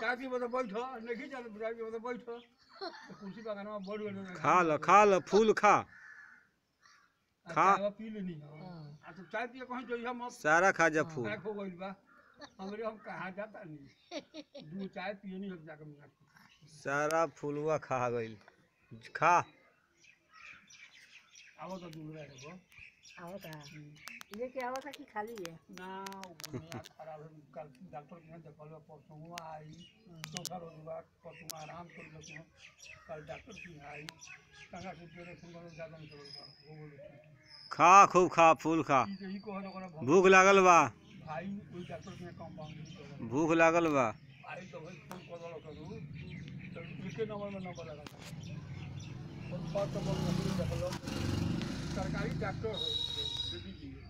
चाय पी बता बैठ नहीं चल चाय पी बता बैठ तो कुर्सी पर गाना बढ़ गए खा ल खा ल फूल खा खा। चाय पी लेनी आ तो चाय पिए कहीं जो हम सारा खा जा फूल पैक हो गइल बा हमरे हम कहाँ जाता नहीं दू चाय पिए नहीं हम जाकर मिला सारा फूलवा खा गइल खा आवो तो दूर रहे गो आवता लेके आवता कि खाली है ना वो बुनिया खराब है कल डॉक्टर के यहाँ देखल परसों हुआ आई चौथा रोज बाद परसों आराम कर लेते हैं कल डॉक्टर की आई कहाँ से तेरे सुंदर ज्यादा नहीं चलेगा वो बोले खा खूब खा फूल खा ठीक है ई कहो ओकरा भग- भूख लागल बा भाई कोई डॉक्टर के यहाँ कंपाउंड कर भूख लागल बा आई तो भाई फोन कर वाला करू तो एके नंबर में नंबर लगा था और बात तो बोल रही है देखो सरकारी डॉक्टर हो दीदी जी